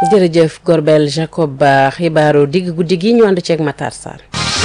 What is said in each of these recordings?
jërëjëf Gorbel Jacob Ba xibaaru digg guddi gi ñu ànd ceeg Matar Sarr.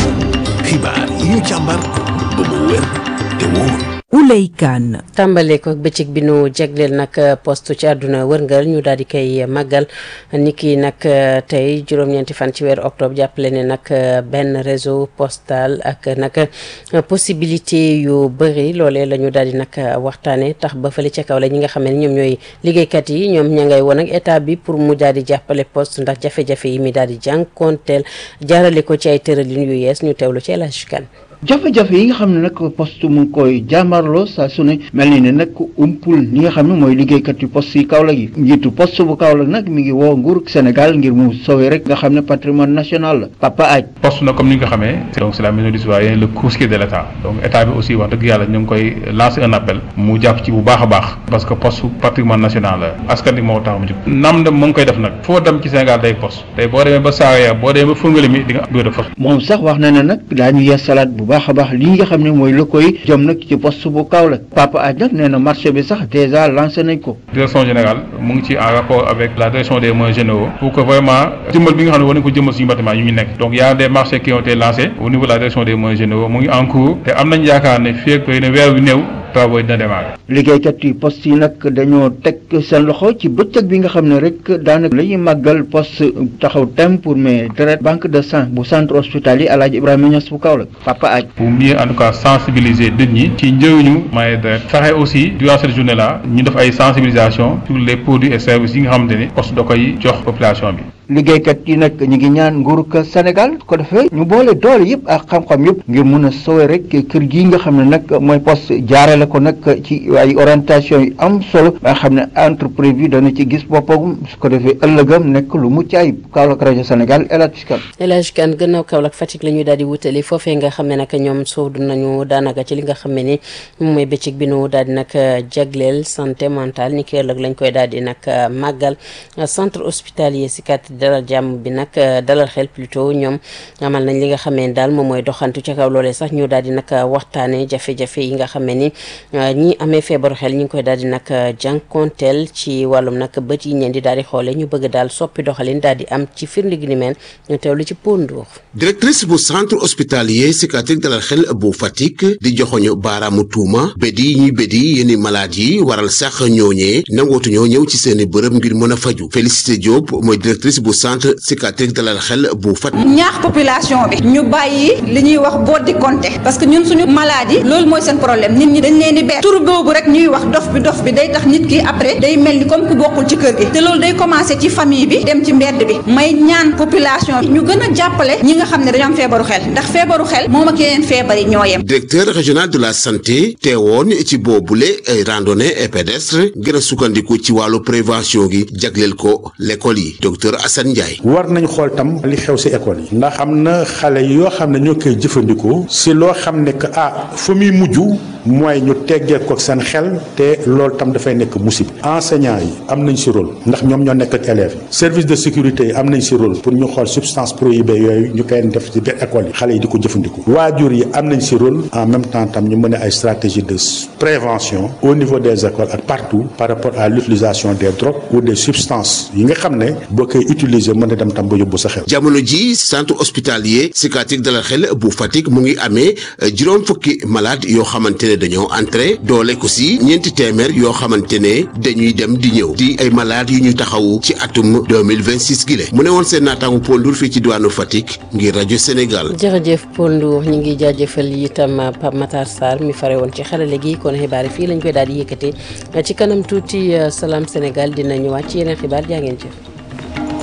xibaar yi ñu càmbar ba mu wér te wóor. Ouley Kane tàmbale ko bëccëg bi nu jagleel nag poste ci àdduna wërngal ñu daal di koy màggal niki nag tey juróom-ñeenti fan ci weeru octobre jàppale ne nag benn réseau postal ak nag possibilité yu bëri loolee la ñu daal di nag waxtaane tax ba fële ca kaw la ñi nga xam ne ñoom ñooy liggéeykat yi ñoom ña ngay woon ak état bi pour mu daal di jàppale poste ndax jafe-jafe yi mi daal di jànkoonteel jaarale ko ci ay tëralin yu yees ñu teewlu ci El Hadj Kane jafe-jafe yi nga xam ne nag poste mu ngi koy jàmmarloo saa su ne mel ni ne nag umpul li nga xam ne mooy liggéeykat yu poste yi Kaolack yi njiitu poste bu Kaolack nag mi ngi woo nguur Sénégal ngir mu sauver rek nga xam ne patrimoine national la Papa Aj poste na comme ni nga ko xamee donc c'est la maison du citoyen le courtier de l'état donc état bi aussi wax dëgg yàlla ñu ngi koy lancer un appel mu jàpp ci bu baax a baax parce que poste patrimoine national la askan wi moo tax mu jóg nam dem mu ngi koy def nag foo dem ci Sénégal day poste tey boo demee ba Saraya boo demee ba Fongolimbi mi di nga bureau de poste moom sax wax na ne nag daañu yeesalaat bu baax a baax li nga xam ne mooy la koy jëm nag ci poste bu Kaolack Papa Aj nag nee na marché bi sax déjà lancé nañ ko direction générale mu ngi ci en rapport avec la direction des moyens généraux pour que vraiment jëmmal bi nga xam ne war nañ ko jëmmal suñu bâtiment yu ñu nekk donc y a des marchés qui ont été lancés au niveau de la direction des moyens généraux mu ngi en cours te am nañ yaakaar ne fii ak ne weer wi néew travaux yi dina démarrer liggéeykat yi poste yi nag dañoo teg seen loxo ci bëccëg bi nga xam ne rek daanaka la ñuy màggal poste taxaw tem pour mais deret banque de sang bu centre hospitalier El Hadj Ibrahima Niass bu Kaolack Papa Aj pour mieux en tout cas sensibiliser nit ñi ci njëriñu maye deret fexe aussi durant cette journée là ñu def ay sensibilisation sur les produits et services yi nga xamante ni poste da koy jox population bi liggéeykat yi nag ñu ngi ñaan nguurug Sénégal ko defee ñu boole doole yëpp ak xam-xam yëpp ngir mun a sowe rek kër gii nga xam ne nag mooy poste jaarale ko nag ci ay orientation yu am solo ba nga xam ne entreprise bi dana ci gis boppam su ko defee ëllëgam nekk lu mucc ayib Kaolack rajo Sénégal El Hadj Kane El Hadj Kane gannaaw Kaolack Fatick la ñuy daal di wutali foofee nga xam ne nag ñoom soodu nañu daanaka ci li nga xam ne ni mooy bëccëg bi nu daal di nag jagleel santé mentale ni ki ëllëg lañ koy daal di nag màggal centre hospitalier Sicap dalal jàmm bi nag dalal xel plutôt ñoom amal nañ li nga xam ne daal moom mooy doxantu ca kaw loolee sax ñu daal di nag waxtaane jafe-jafe yi nga xam ne ni ñi amee feebaru xel ñu ngi koy daal di nag jànkonteel ci wàllum nag bët yi ñeen di daal di xoole ñu bëgg daal soppi doxalin daal di am ci firnde gi ni meen ñu teewlu ci Pondour directrice bu centre hospitalier psychiatrique dalal xel bu Fatick di joxoñu baaraamu tuuma bédi ñuy bédi yenn malade yi waral sax ñooñee nangootuñoo ñëw ci seeni bërëb ngir mën a faju Félicité Diop mooy directrice bu centre psychiatrique dalal xel bu Fatick ñaax population bi ñu bàyyi li ñuy wax boddi konte parce que ñun suñu maladie loolu mooy seen problème nit ñi dañ leen di ber tur boobu rek ñuy wax dof bi dof bi day tax nit ki après day mel ni comme ku bokkul ci kër gi te loolu day commencer ci famille bi dem ci mbedd bi may ñaan population bi ñu gën a jàppale ñi nga xam ne dañoo am feebaru xel ndax feebaru xel moom ak yeneen feebar yi ñoo yem. directeur régional de la santé teewoon ci boobule ay randonnée et pédestre gën a sukkandiku ci wàllu prévention gi jagleel ko l'école yi docteur Assane Ndiaye. war nañ xool tam li xew ci école yi ndax am na xale yoo xam ne ñoo koy jëfandikoo ci loo xam ne que ah fa muy mujj mooy ñu teggee ko seen xel te loolu tam dafay nekk musib enseignants yi am nañ ci rôle ndax ñoom ñoo nekk ak élèves yi service de sécurité yi am nañ ci rôle pour ñu xool substance prohibée yooyu ñu koy def ci biir école yi xale yi di ko jëfandikoo waajur yi am nañ ci rôle en même temps tam ñu mën a ay stratégie de prévention au niveau des écoles ak partout par rapport à l'utilisation des drogues ou des substances yi nga xam ne boo koy utiliser mën a dem tam ba yóbbu sa xel. jamono ji centre hospitalier psychiatrique dalal xel bu Fatick mu ngi amee juróom fukki malade yoo xamante ne dañoo entré doole ko si ñeenti téeméer yoo xamante ne dañuy dem di ñëw di ay malade yu ñu taxawu ci atum 2026 gile mu ne woon seen naataangu Paul Ndour fii ci diwaanu Fatick ngir rajo Sénégal. jërëjëf Paul Ndour ñu ngi jaajëfal itam Pape Matar Sarr mi fare woon ci xarale gi kon xibaar yi fii lañ koy daal di yëkkate ci kanam tuuti Salam Sénégal dina ñëwaat ci yeneen xibaar jaa ngeen jëf.